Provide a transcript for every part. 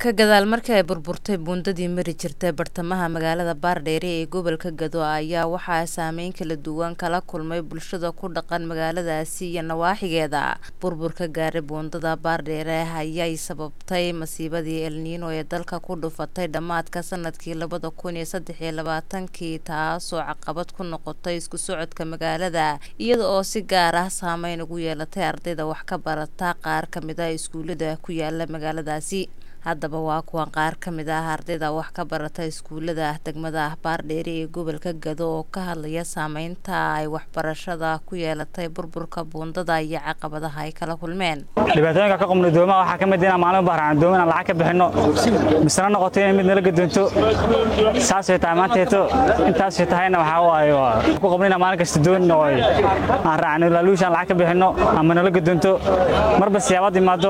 ka gadaal markii ay burburtay buundadii mari jirtay bartamaha magaalada baardheere ee gobolka gado ayaa waxaa saameyn kala duwan kala kulmay bulshada ku dhaqan magaaladaasi iyo nawaaxigeeda burburka gaaray buundada baardheere ayay sababtay masiibadii elniino ee dalka ku dhufatay dhammaadka sanadkii labada kun iyo saddex iyo labaatankii taasoo caqabad ku noqotay isku socodka magaalada iyada oo si gaar ah saameyn ugu yeelatay ardayda wax ka barata qaar kamid a iskuulada ku yaala magaaladaasi haddaba waa kuwan qaar ka mid ah ardayda wax ka barata iskuulada degmada baardheere ee gobolka gado oo ka hadlaya saameynta ay waxbarashada ku yeelatay burburka buundada iyo caqabadaha ay kala kulmeen dhibaatooyinka ka qubnay doomaha waxaa ka mid inaan maalin bahraan doomin aan lacag ka bixinno misna noqoto inay mid nala gadoonto saasay tahay maanteeto intaasay tahayna waxaa waaye waa ku qabnay inaan maalin kasta doon oo aan raacno laaluushaan lacag ka bixinno ama nala gadoonto marba siyaabaad imaado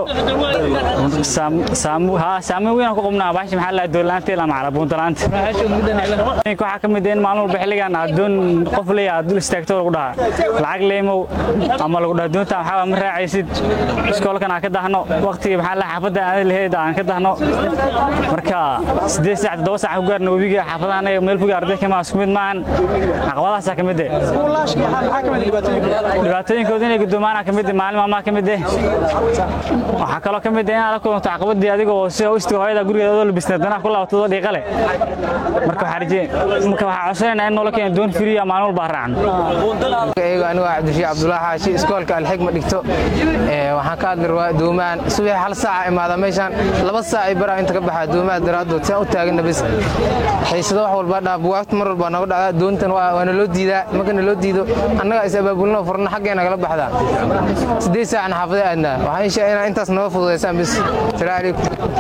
saameyn weyn aan ku qabnaa baashi maxaa lahaa doonlaanta ilaa macala buuntalaanta waxaa ka mid in maalin walba xilligan aad doon qof leeya aad dul istaagto lagu dhahaa lacag leemow ama lagu dhaha doonta waxaa ma raacaysid iskoolkan aan ka dahno waqtigii maxaa lahaa xaafadda aan lahayd aan ka dahno marka siddeed saac toddoba saac ku gaarna webiga xaafadahan meel foga arday kama isku mid maahan caqabadahaasaa ka mid eh dhibaatooyinkooda inay guddoomaana ka mid maalin maalmaha ka mid eh waxaa kaloo ka mid eh inaad la kulanto caqabadii adigoo si hoostiga hooyada gurigeeda oo labisnaa danaha ku laabatado dhiiqale marka waxaa rajeen marka waxaa codsanaynaa in noola keeno doon firiya maalin walba raacno anigu anigu cabdishii cabdulaahi xaashi iskoolka alxigma dhigto waxaan ka hadli rabaa doomaan subax hal saaca imaada meeshaan laba saac ay baraa inta ka baxaa doomaha daraaddood saan u taaganna bis xiisado wax walba dhaa buwaagta mar walba nooga dhacdaa doontan waana loo diidaa marka na loo diido annaga is abaabulno furno xaggeena kala baxdaa siddeed saacna xaafada aadnaa waxaan inshaa inaa intaas nooga fududaysaan bis salaamu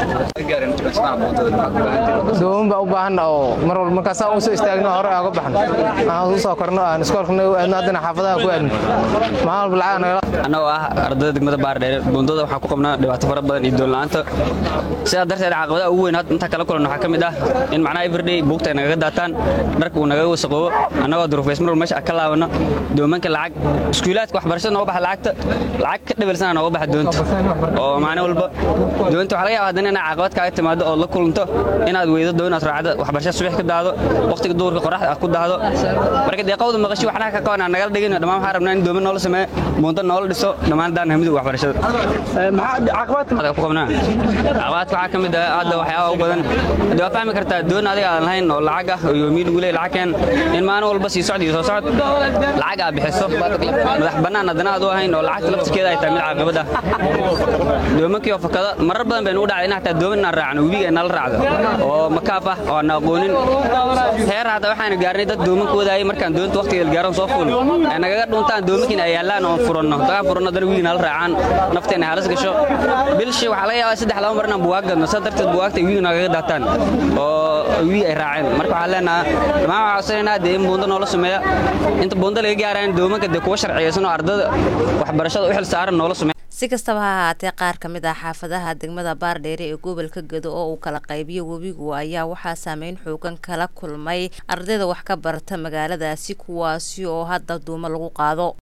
calaykum dooman baa u baahanna oo mar walba markaasaa u soo istaagno hore aaga baxno aan u soo korno aan iskoolkana u aadno haddana xaafadaha ku aadno maalin walba lacag nagala annagoo ah ardayda degmada baardheere buundada waxaa ku qabnaa dhibaato fara badan iyo doonla'aanta sidaa darteed caqabadaha ugu weyn intaa kala kulan waxaa ka mid ah in macnaha everyday buugta ay nagaga daataan dharka uu nagaga wasaqoobo annagoo durufays mar walba meesha ka laabano doomanka lacag iskuulaadka waxbarashada nooga baxa lacagta lacag ka dhabalsana nooga baxa doonta oo maalin walba doonta waxaa laga yaaba haddana inaa caqabad kaaga timaado oo la kulanto inaad weydo doo inaad raacdo waxbarashada subax ka daado waqtiga duhurka qoraxda aad ku daahdo marka deeqawda maqashi waxnaha ka qaban aan nagala dhigin dhammaan waxaan rabnaa in dooman noola sameeyo buunta noola dhiso dhammaan daan hamidu waxbarashada caqabadka waxaa ka mid ah hadda waxyaaba u badan hadda waa fahmi kartaa doon adiga aan lahayn oo lacag ah oo yoomiin ugu leey lacag keen in maalin walba sii socd iyo soo socod lacag aad bixiso madax bannaan haddana aad u ahayn oo lacagta laftirkeeda ay tahay mid caqabad ah doomankii oo fakada marar badan baynu u dhacday in hataa dooman inaan raacno webiga nala raacdo oo makaaf ah oo aan aqoonin heer hadda waxaanu gaarnay dad dooman ku wadaayay markaan doonta waqtigeeda gaaran soo fuul ay nagaga dhuntaan doomankiin ay yaallaan oon furanno dagaan furanno haddana webiga nala raacaan nafteena halis gasho bilshi waxaa laga yaabaa saddex laba mar inaan buwaag gadno saa darteed buwaagta ay webiga nagaga daataan oo webiga ay raaceen marka waxaan leenahaa dhammaan waxaa codsanaynaa dee in buunda noola sameeya inta buunda laga gaarayn doomanka dee kuwa sharciyeysan oo ardada waxbarashada u xil saaran noola sameeya si kastaba ha ahaatee qaar ka mid ah xaafadaha degmada baardheere ee gobolka gado oo uu kala qaybiyo webigu ayaa waxaa saameyn xoogan kala kulmay ardayda wax ka barata magaaladaasi kuwaasi oo hadda duumo lagu qaado